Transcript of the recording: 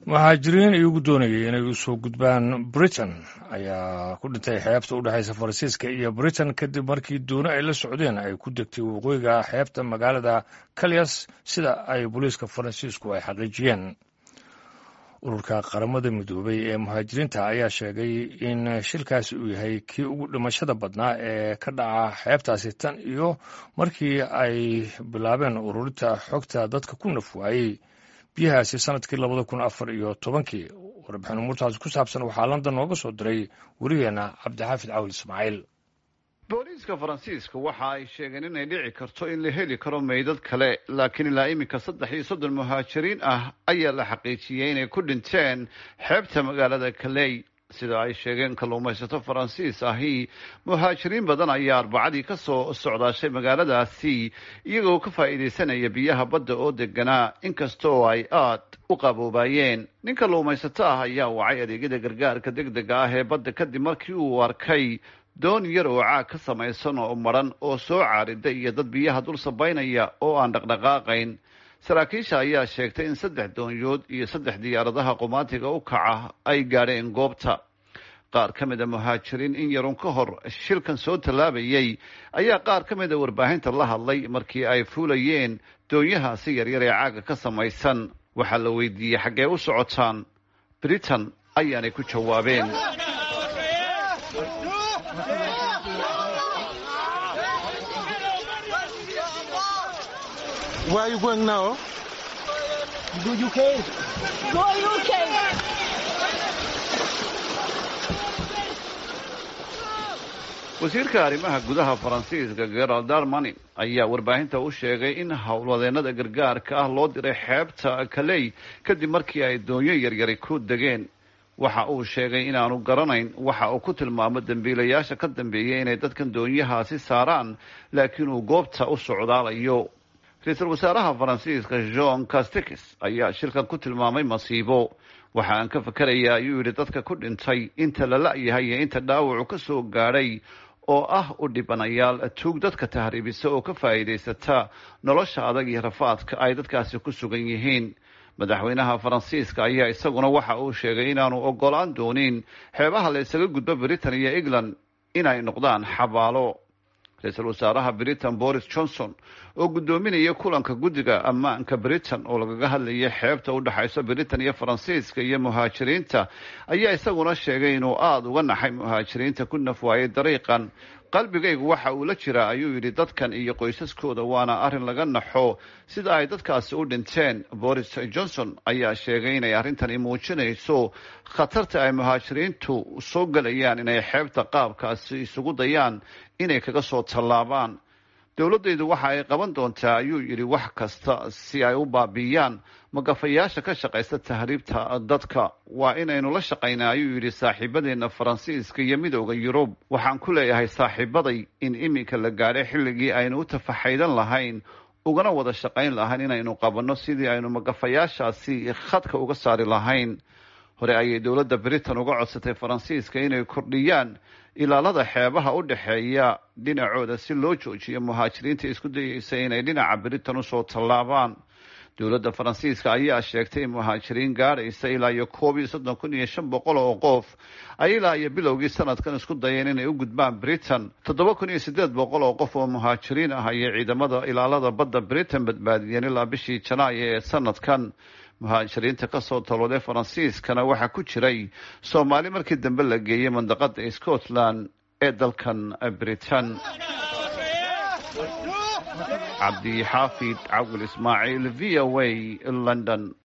muhaajiriin iyagu doonayay inay u soo gudbaan britain ayaa ku dhintay xeebta u dhexaysa faransiiska iyo britain kadib markii dooni ay la socdeen ay ku degtay waqooyiga xeebta magaalada kalyas sida ay booliiska faransiisku ay xaqiijiyeen ururka qaramada midoobay ee muhaajiriinta ayaa sheegay in shilkaasi uu yahay kii ugu dhimashada badnaa ee ka dhaca xeebtaasi tan iyo markii ay bilaabeen ururinta xogta dadka ku naf waayey biyahaasi sanadkii labada kun afar iyo tobankii warbixin umuurtaasi ku saabsan waxaa london nooga soo diray werigeena cabdixaafid cawil ismaaciil booliiska faransiiska waxa ay sheegeen inay dhici karto in la heli karo meydad kale laakiin ilaa iminka saddex iyo soddon muhaajiriin ah ayaa la xaqiijiyey inay ku dhinteen xeebta magaalada kaley sida ay sheegeen kalluumaysato faransiis ahi muhaajiriin badan ayaa arbacadii ka soo socdaashay magaaladaasi iyagoo ka faa'iidaysanaya biyaha badda oo deganaa inkasta oo ay aad u qaboobayeen nin kalluumaysato ah ayaa wacay adeegyada gargaarka deg dega ah ee badda kadib markii uu arkay doon yar oo caag ka samaysan oo madran oo soo caarida iyo dad biyaha dul sabaynaya oo aan dhaqdhaqaaqayn saraakiisha ayaa sheegtay in saddex doonyood iyo saddex diyaaradaha qumaatiga u kaca ay gaadheen goobta qaar ka mid a muhaajiriin in yarun ka hor shilkan soo tallaabayay ayaa qaar ka mid a warbaahinta la hadlay markii ay fuulayeen doonyahaasi yaryar ee caaga ka samaysan waxaa la weydiiyey xaggee u socotaan britain ayaanay ku jawaabeen Where are you going now? Go UK. Go UK. wasiirka arrimaha gudaha faransiiska gerald darmani ayaa warbaahinta u sheegay in howlwadeenada gargaarka ah loo diray xeebta kaley kadib markii ay doonyo yaryari ku degeen waxa uu sheegay inaanu garanayn waxa uu ku tilmaamo dembiilayaasha ka dambeeyay inay dadkan doonyahaasi saaraan laakiin uu goobta u socdaalayo ra-iisul wasaaraha faransiiska jean castikis ayaa shilkan ku tilmaamay masiibo waxa aan ka fakerayaa ayuu yidhi dadka ku dhintay inta la la-yahay iyo inta dhaawacu ka soo gaadhay oo ah u dhibanayaal tuug dadka tahriibisa oo ka faa'iidaysata nolosha adag iyo rafaadka ay dadkaasi ku sugan yihiin madaxweynaha faransiiska ayaa isaguna waxa uu sheegay inaanu ogolaan doonin xeebaha la isaga gudbo britain iyo england inay noqdaan xabaalo ra-iisul wasaaraha britain boris johnson oo guddoominaya kulanka guddiga ammaanka britain oo lagaga hadlayay xeebta u dhexayso britain iyo faransiiska iyo muhaajiriinta ayaa isaguna sheegay inuu aada uga naxay muhaajiriinta ku naf waayay dariiqan qalbigaygu waxa uu la jiraa ayuu yidhi dadkan iyo qoysaskooda waana arrin laga naxo sida ay dadkaasi u dhinteen boris johnson ayaa sheegay inay arrintani muujinayso khatarta ay muhaajiriintu soo gelayaan inay xeebta qaabkaasi isugu dayaan inay kaga soo tallaabaan dowladdaydu waxa ay qaban doontaa ayuu yidhi wax kasta si ay u baabi'iyaan magafayaasha ka shaqaysta tahriibta dadka waa inaynu la shaqaynaa ayuu yidhi saaxiibadeenna faransiiska iyo midooda yurub waxaan ku leeyahay saaxiibaday in iminka la gaadhay xilligii aynu u tafaxaydan lahayn ugana wada shaqayn lahayn inaynu qabanno sidii aynu magafayaashaasi khadka uga saari lahayn hore ayay dowladda britain uga codsatay faransiiska inay kordhiyaan ilaalada xeebaha u dhexeeya dhinacooda si loo joojiyo muhaajiriinta isku dayeysa inay dhinaca britain usoo tallaabaan dowladda faransiiska ayaa sheegtay in muhaajiriin gaadhaysa ilaa iyo koob iyo soddon kun iyo shan boqol oo qof ay ilaa iyo bilowgii sanadkan isku dayeen inay u gudbaan britain toddoba kun iyo siddeed boqol oo qof oo muhaajiriin ah ayay ciidamada ilaalada badda britain badbaadiyeen ilaa bishii janaayo ee sanadkan muhaajiriinta kasoo talooday faransiiskana waxaa ku jiray soomaali markii dambe la geeyey mandaqada scotland ee dalkan britain cabdi xaafid cawil ismaaciil v o a london